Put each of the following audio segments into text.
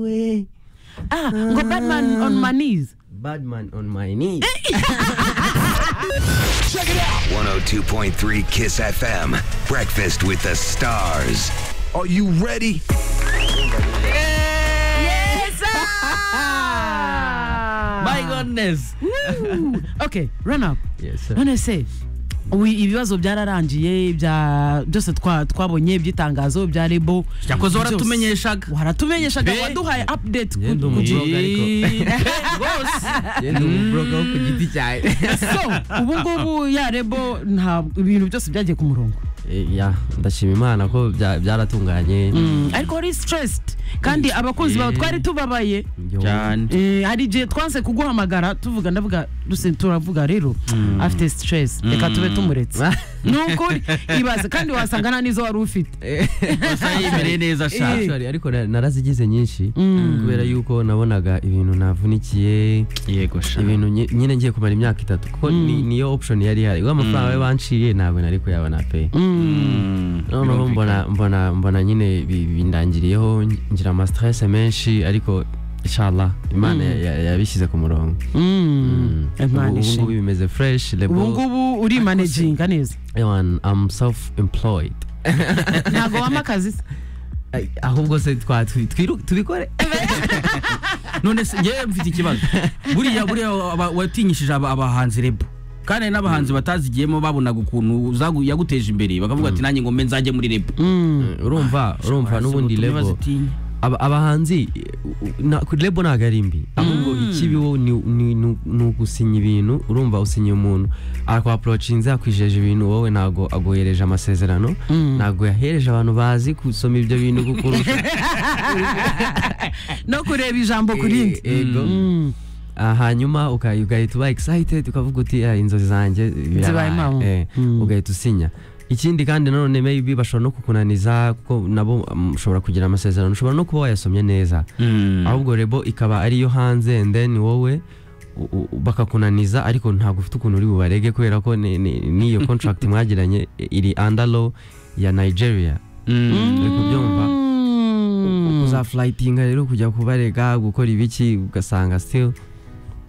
away. Ah, go Batman on my knees. Bad man on my knees. 102.3 Kiss FM. Breakfast with the stars. Are you ready? Yes! sir! My goodness. Woo! okay, run up. yes, sir. none se ubu ibibazo byararangiye bya byose twa- twabonye iby'itangazo bya rebo Yakoze byose. waratumenyeshaga. waratumenyeshaga Pe. waduhaye update ku- Yenda ku gihe. umubroga ariko. Rwose. Yenda umubroga wo ku giti cyawe. so ubu ngubu ya rebo nta ibintu byose byagiye ku murongo Eh, ya, ndashima imana ko bya- byaratunganye Mm, ariko wari stressed kandi abakunzi bawe Eh. twari tubabaye Yo. Cyane. Eh, hari igihe twanse kuguhamagara tuvuga ndavuga duse- turavuga rero afite stress reka tube tumuretse ni ukuri ibaze kandi wasanga nta n'izo wari ufite Gusa yimereye neza sha. Actually, ariko na- narazigize nyinshi kubera yuko nabonaga ibintu navunikiye Yego sha. ibintu nyi- nyine ngiye kumara imyaka itatu kuko ni- niyo option yari ihari ubwo amafaranga yo banciye ntabwo nari kuyabona pe Mm, noneho mbona mbona mbona nyine bi- bindangiriyeho ng- ngira ama stress menshi ariko inshallah imana ya- ya- yabishyize ku murongo Mm. Imana ubu ngubu ishimwe. bimeze fresh ubu lebo ngubu uri manajinga neza Ewan, I'm self employed ntabwo wama akazi se ahubwo se twa twi- twiru- tubikore none se ngewe mfite ikibazo buriya buriya aba- watinyishije aba- abahanzi rebo kandi hari n'abahanzi batazigiyemo babonaga ukuntu zagu- yaguteje imbere bakavuga ati nanjye ngo mbe nzajye muri rebo urumva urumva n'ubundi lebo aba- abahanzi na- ku lebo ntabwo ari mbi ahubwo ikibi wo ni- ni ni- ni ugusinya ibintu urumva usinya umuntu akwaporocinze yakwijeje ibintu wowe ntabwo aguhereje amasezerano ntabwo yahereje abantu bazi gusoma ibyo bintu kukurusha no kureba ijambo ku rindi Eh, ego. Ah, hanyuma uka- ugahita uba excited ukavuga uti "Ah, inzozi zanjye birabaye." Zibaye impamo. Eh, Mm. ugahita usinya ikindi kandi nanone maybe bashobora no kukunaniza kuko nabo mm, ushobora kugira amasezerano ushobora no kuba wayasomye neza ahubwo rebo ikaba ariyo hanze and then wowe u- u- u- bakakunaniza ariko ntabwo ufite ukuntu uri bubarege kubera ko ni- ni- n'iyo contract mwagiranye iri under law ya Nigeria uri kubyumva Mm. uzafulayitinga rero kujya kubarega gukora ibiki ugasanga still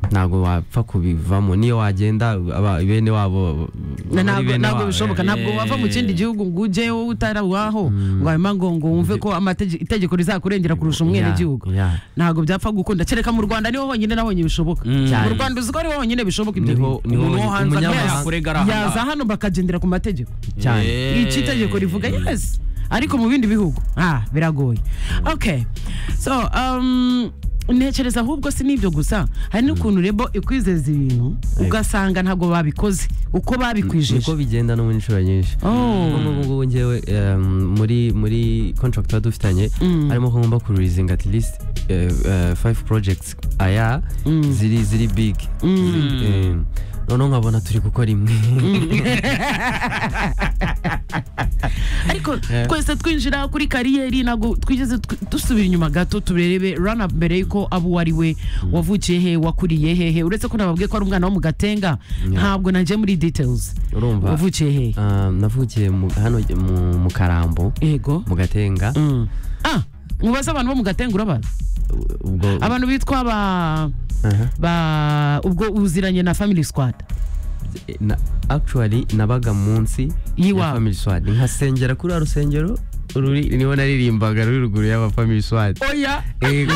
ntabwo wapfa kubivamo niyo wagenda aba- bene wabo Na- bari ntabwo bene ntabwo wabo, bishoboka ntabwo Eh. wava mu kindi gihugu ngo ujye wowe utari waho ngo hanyuma ngo ngo wumve ko amatege- itegeko rizakurengera kurusha eh, umwenegihugu yeah, yeah. ntabwo byapfa gukunda kereka mu rwanda niho honyine na honyine bishoboka Cyane. mu rwanda uzi ko ariho honyine bishoboka ibyo Niho- bintu. niho umuntu wo hanze umunyamahanga- yakurega ari aha yaza ngaha. hano bakagendera ku mategeko cyane iki itegeko rivuga yes ariko mu bindi bihugu ah biragoye okay so um, ntekereza ahubwo si n'ibyo gusa hari n'ukuntu rebo ikwizeza ibintu ugasanga ntabwo babikoze uko babikwijeje niko bigenda no mu nshuro nyinshi Oh. Nk'ubu ngubu ngewe um, muri muri contract tuba dufitanye harimo ko ngomba kururizinga at least uh, uh, five projects aya ziri ziri big Ziri- eh, noneho nkabona turi gukora imwe ariko twese twinjira kuri kariyeri ntabwo twigeze tw- dusubira inyuma gato turebe rana mbere y'uko abo uwo ari we wavukiye he wakuriye hehe uretse ko nababwiye ko ari umwana wo mu gatenga ntabwo nagiye muri details urumva wavukiye hehe Um, navukiye mu- hano mu- mu karambo yego mu gatenga Mm. ah mubaze abantu bo mu gatenga urabaza ubwo abantu bitwa ba Aha. ba ubwo uziranye na family squad Na- actually nabaga munsi Y'iwabo. ya family swad nkasengera kuri wa rusengero ruri niho naririmbaga ruri ruguru y'aba family swad oya Ego.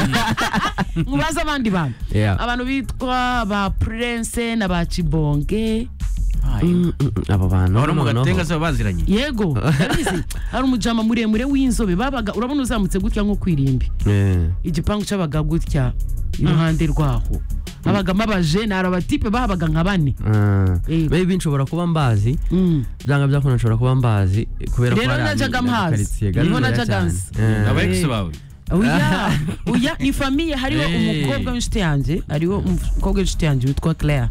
mubaze abandi bantu Yeah. abantu bitwa ba prince na ba cibonge Mm, mm, mm, abo bantu Ahora mu noneho- gatenga se baba baziranye. yego urabizi hari umujama muremure w'inzobe babaga urabona uzamutse gutya nko kwirimbi Eh, igipangu cyabaga gutya iruhande rwaho habagamo abajene hari abatipe bahabaga nka bane ah. Ego. maybe nshobora kuba mbazi Mm. byanga byakunda nshobora kuba mbazi kubera ko Rero hari ami- najyaga mhazi. karitsiye Niho gatoya najyaga cyane. nzi. Eh. Aba ex bawe. oya oya ni famiye hariho Eh. umukobwa w'inshuti yanjye hariho umukobwa w'inshuti yanjye witwa claire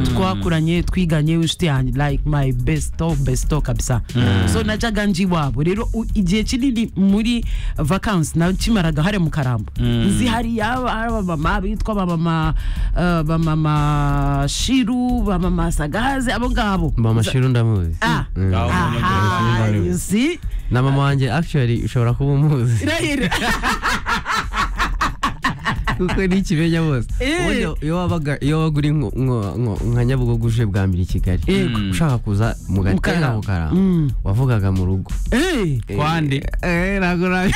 twakuranye twiganye w'inshuti yanjye like my best of best of kabisa so najyaga nji iwabo rero u- igihe kinini muri vacances nakimaraga hariya mu karambo nzi hariya abamama bitwa bamama eh, bamama shiru bamama sagahaze abo ngabo mama shiru ndamuzi Ah. Mm. Ngaho mama aha Shiru. you see na mama wanjye actually ushobora kuba umuzi irahira kuko n'ikimenya bose Eh. ubundi iyo wabaga iyo waga uri nko- nko- nko- nka nyabugogo uje bwa mbere i kigali Yego. ushaka kuza mu gatera Mukarama. mukarama Mm. wavugaga mu rugo Eh, Kwande. Eh, ntabwo nabi